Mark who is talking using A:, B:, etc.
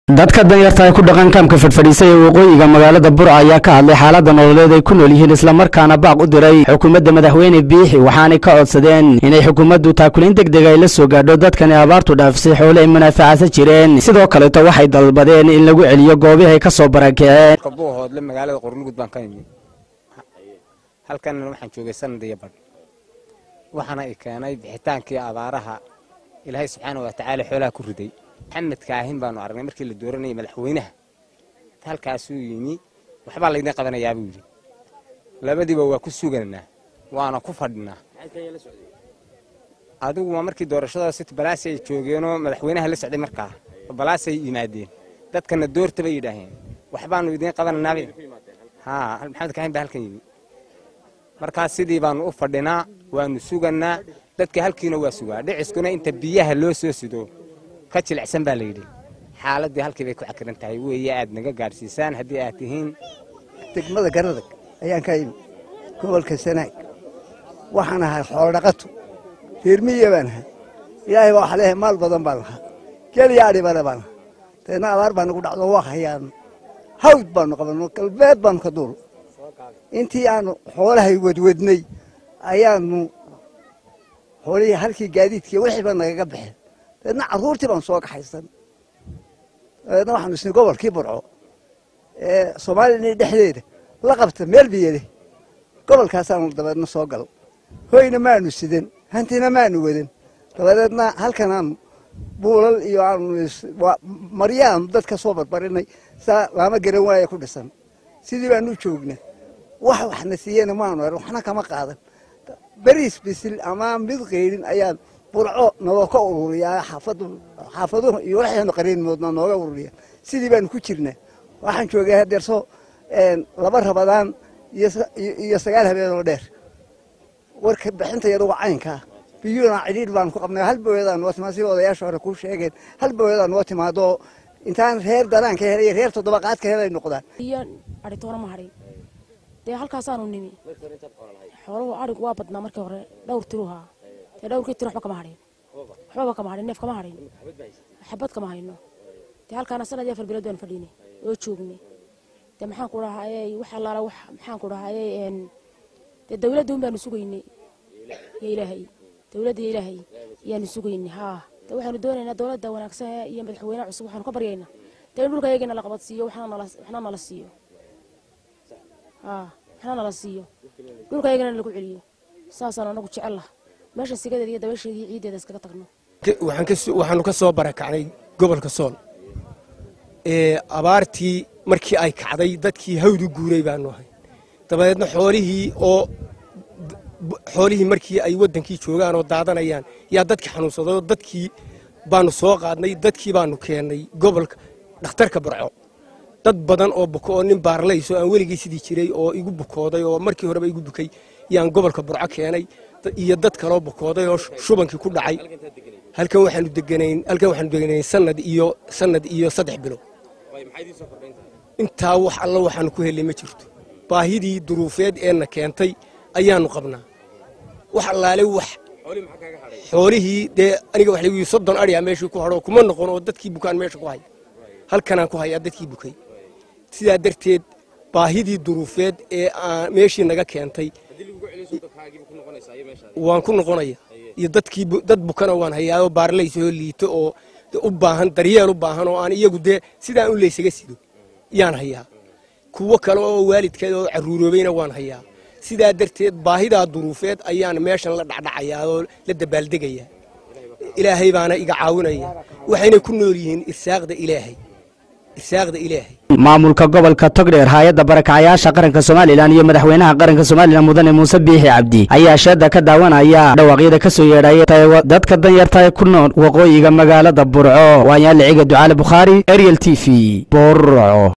A: dadka danyarta ee ku dhaqan kaamka fadhfadhiisay ee waqooyiga magaalada burca ayaa ka hadlay xaaladda nololeed ay ku nool yihiin islamarkaana baaq u diray xukuumadda madaxweyne biixi waxaanay ka codsadeen inay xukuumaddu taakulayn deg deg ay la soo gaadho dadkani abaartu dhaafsay xoole ay munaafacasan jireen sidoo kaleeto waxay dalbadeen in lagu celiyo goobihii ay ka soo barakaceen
B: buuhoodle magaalada qornugud baan ka imi halkanna waxaan joogay sanad iyo badh waxaana i keenay bixitaankii abaaraha ilaahay subxaana wa tacaala xoolaha ku riday maxamed kaahin baanu aragnay markii la dooranayay madaxweynaha halkaasuu yimi waxbaa laydin qabanayaa buu yidhi labadiiba waa ku suganaa waana ku fadhinaa adigu waa markii doorashada sit balaasi ay joogeenoo madaxweynaha la socday markaa balaasay yimaadeen dadkana doorta bay yidhaaheen waxbaanu idiin qabananaaba haa maxamed kaahin baa halkan yimi markaas sidii baanu u fadhinaa waanu suganaa dadka halkiina waa sugaa dhiciskuna inta biyaha loo soo sido ka jilicsan baa layidhi xaaladii halkii bay ku cakiran tahay weeye aad naga gaadhsiisaan haddii aad tihiin
C: degmada garadag ayaan ka imi gobolka sanaag waxaan ahay xoolodhaqato reermiya baan ahay ilaahay baa waxa leeyahay maal badan baan lahaa geliya adhibale baan lahaa deedna abaar baa nagu dhacdo waa hayaan hawd baanu qabanno galbeed baanu ka duul intii aanu xoolahay wadwadnay ayaanu xoolihii halkii gaadiidkii wixiiba nagaga baxeen dabeedna carruurtii baan soo kaxaysan dabeedna waxaanu isnay gobolkii burco ee soomaaliyana dhexdeeda la qabta meel biyade gobolkaasaanu dabeedna soo gal hoyna maanu sidan hantina maanu wadan dabadeedna halkan aanu buulal iyo aanu maryaanu dadka soo barbarinay saa laama garan waaya ku dhisan sidii baanu joognaa wax waxna siiyena maanu eran waxna kama qaadan beriis bisil ama mid qeydhin ayaan burco naloo ka ururiyaa xaafadu xaafaduhu iyo waxaynu qariinmoodna nooga ururiya sidii baanu ku jirnaa waxaan joogay hadeerso laba rabadaan iyo sagaal habeenoo dheer warka bixinta yaduga caynkaa biyuuna cidhiidh baanu ku qabnay hal booyadaa noo timaad sida odayaasha hore kuu sheegeen hal booyadaa noo timaado intaan reer danaanka helay reer toddoba qaadka helay noqdaan
D: iyo adhitoona ma hadhin dee halkaasaanu nimi xooluhu adhigu waa badnaa markii hore dhowr tiruhaa dee dhowrkii tiro waxba kama hadhin waxbaba kama hadhin neef kama hadhin xabad kama hayno dee halkaana sanad iyo afar bilood baanu fadhiinay oo joognay dee maxaan ku dhahayey wax allaala wax maxaan ku dhahayey dee dawladda un baanu sugaynay iyo ilaahay dawladda iyo ilaahay ayaanu sugaynay haa dee waxaanu doonaynaa dowladda wanaagsan iyo madaxweyne cusub waxaanu ka baryaynaa dee in dhulka yagana la qabad siiyo waxna nala siiyo haa waxna nala siiyo dhulka yagana lagu celiyo saasaan anagu jecel lah meesha sigadeeda iyo dabaysheeda iyo ciiddeeda iskaga tagno
E: waxaanu ka soo barakacnay gobolka sool ee abaartii markii ay kacday dadkii hawdu guuray baanu ahay dabadeedna xoolihii oo xoolihii markii ay waddankii joogaan oo daadanayaan yaa dadkii xanuunsadayoo dadkii baanu soo qaadnay dadkii baanu keennay gobolka dhakhtarka burco dad badan oo buko oo nin baarlays oo aan weligii sidii jiray oo igu bukooday oo markii horeba igu bukay yaan gobolka burco keenay iyo dad kaloo bukooday oo shubankii ku dhacay halkan waxaanu deganayn halkan waxaanu deganayn sanad iyo sanad iyo saddex bilo intaa wax alla waxaanu ku helay ma jirto baahidii duruufeed eena keentay ayaanu qabnaa wax allaale wax xoolihii dee aniga waxa lagu soddon adhiyaa meeshii ku hadho kuma noqon oo dadkii bukaan meesha ku hay halkanaan ku hayaa dadkii bukay sidaa darteed baahidii duruufeed ee meeshii naga keentay waan ku noqonaya iyo dadkii dad bukana waan hayaao baarlaysoo liito oo u baahan daryeel u baahan oo aan iyagu dee sidaan u laysaga sido yaan hayaa kuwo kale oo waalidkeed oo carruuroobayna waan hayaa sidaa darteed baahidaa duruufeed ayaan meeshan la dhacdhacayaa oo la dabaaldegayaa ilaahay baana iga caawinaya waxayna ku nool yihiin irsaaqda ilaahay irsaaqda ilaahay
A: maamulka gobolka togdheer hay-adda barakacayaasha qaranka somalilan iyo madaxweynaha qaranka somalilan mudane muuse biixi cabdi ayaa sheeda ka daawanaya dhawaaqyada ka soo yeedhaya dadka danyarta ee ku nool waqooyiga magaalada burco waanyaaliciga ducaale bukhaari ariel t v burco